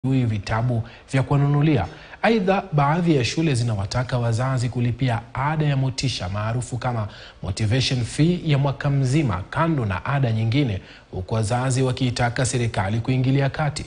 hui vitabu vya kuwanunulia. Aidha, baadhi ya shule zinawataka wazazi kulipia ada ya motisha maarufu kama motivation fee ya mwaka mzima, kando na ada nyingine, huku wazazi wakiitaka serikali kuingilia kati.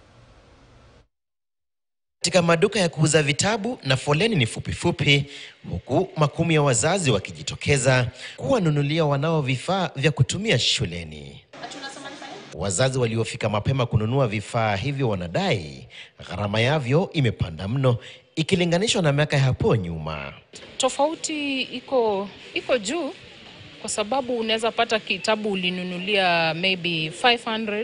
Katika maduka ya kuuza vitabu na foleni ni fupifupi, huku makumi ya wazazi wakijitokeza kuwanunulia wanao vifaa vya kutumia shuleni. Wazazi waliofika mapema kununua vifaa hivyo wanadai gharama yavyo imepanda mno ikilinganishwa na miaka ya hapo nyuma. Tofauti iko iko juu kwa sababu unaweza pata kitabu ulinunulia maybe 500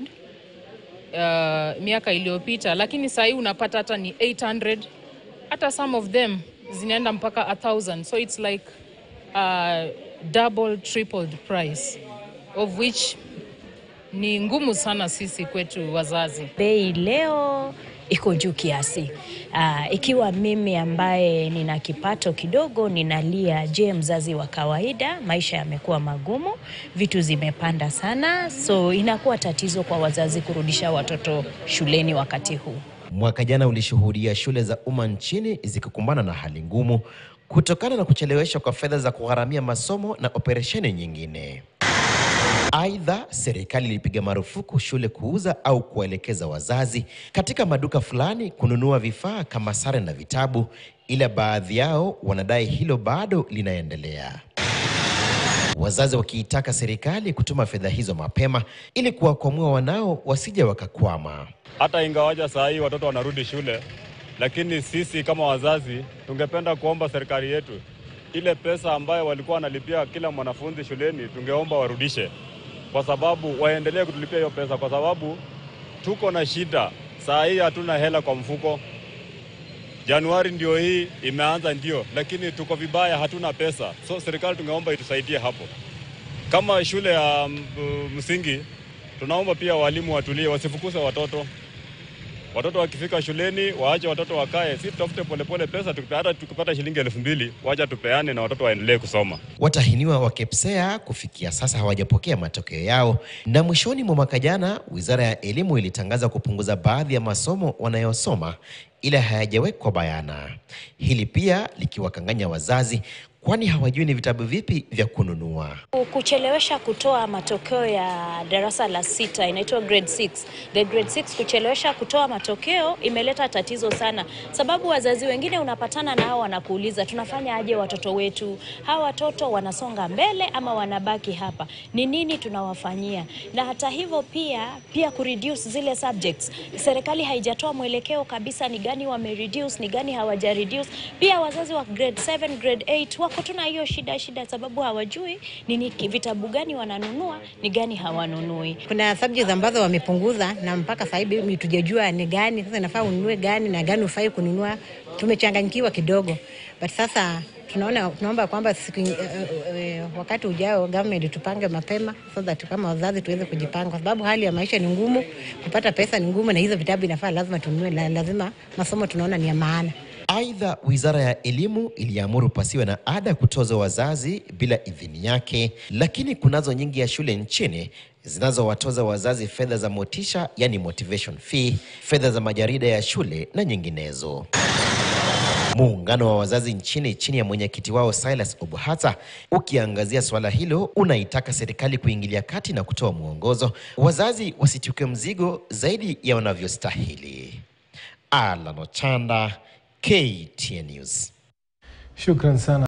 uh, miaka iliyopita, lakini saa hii unapata hata ni 800 hata some of them zinaenda mpaka 1000 so it's like uh, double tripled price of which ni ngumu sana sisi kwetu wazazi. Bei leo iko juu kiasi. Aa, ikiwa mimi ambaye nina kipato kidogo ninalia, je, mzazi wa kawaida? Maisha yamekuwa magumu, vitu zimepanda sana, so inakuwa tatizo kwa wazazi kurudisha watoto shuleni wakati huu. Mwaka jana ulishuhudia shule za umma nchini zikikumbana na hali ngumu kutokana na kucheleweshwa kwa fedha za kugharamia masomo na operesheni nyingine. Aidha, serikali ilipiga marufuku shule kuuza au kuwaelekeza wazazi katika maduka fulani kununua vifaa kama sare na vitabu, ila baadhi yao wanadai hilo bado linaendelea. Wazazi wakiitaka serikali kutuma fedha hizo mapema ili kuwakwamua wanao wasije wakakwama. Hata ingawaja saa hii watoto wanarudi shule, lakini sisi kama wazazi tungependa kuomba serikali yetu ile pesa ambayo walikuwa wanalipia kila mwanafunzi shuleni, tungeomba warudishe, kwa sababu waendelee kutulipia hiyo pesa, kwa sababu tuko na shida saa hii, hatuna hela kwa mfuko. Januari ndio hii imeanza, ndio, lakini tuko vibaya, hatuna pesa. So serikali tungeomba itusaidie hapo. Kama shule ya msingi, tunaomba pia walimu watulie, wasifukuze watoto watoto wakifika shuleni waache watoto wakae, si tutafute polepole pesa. Hata tukipata shilingi elfu mbili wacha tupeane na watoto waendelee kusoma. Watahiniwa wa KPSEA kufikia sasa hawajapokea matokeo yao, na mwishoni mwa mwaka jana Wizara ya Elimu ilitangaza kupunguza baadhi ya masomo wanayosoma, ila hayajawekwa bayana, hili pia likiwakanganya wazazi kwani hawajui ni vitabu vipi vya kununua. Kuchelewesha kutoa matokeo ya darasa la sita inaitwa grade 6. The grade 6 kuchelewesha kutoa matokeo imeleta tatizo sana, sababu wazazi wengine unapatana na hao wanakuuliza tunafanya aje watoto wetu, hawa watoto wanasonga mbele ama wanabaki hapa, ni nini tunawafanyia? Na hata hivyo pia pia kureduce zile subjects, serikali haijatoa mwelekeo kabisa, ni gani wamereduce, ni gani hawaja reduce. Pia wazazi wa grade 7, grade 8 wako tuna hiyo shida shida, sababu hawajui nini vitabu gani wananunua ni gani hawanunui. Kuna subjects ambazo wamepunguza na mpaka sasa hivi tujajua ni gani sasa inafaa ununue gani na gani ufai kununua. Tumechanganyikiwa kidogo, but sasa tunaona tunaomba kwamba siku uh, uh, wakati ujao government tupange mapema so that kama wazazi tuweze kujipanga, kwa sababu hali ya maisha ni ngumu, kupata pesa ni ngumu, na hizo vitabu inafaa lazima tununue, la, lazima masomo tunaona ni ya maana. Aidha, Wizara ya Elimu iliamuru pasiwe na ada kutozwa wazazi bila idhini yake, lakini kunazo nyingi ya shule nchini zinazowatoza wazazi fedha za motisha, yani motivation fee, fedha za majarida ya shule na nyinginezo. Muungano wa wazazi nchini chini ya mwenyekiti wao Silas Obuhata ukiangazia suala hilo, unaitaka serikali kuingilia kati na kutoa mwongozo, wazazi wasichukue mzigo zaidi ya wanavyostahili. Alan Ochanda, KTN News. Shukran sana.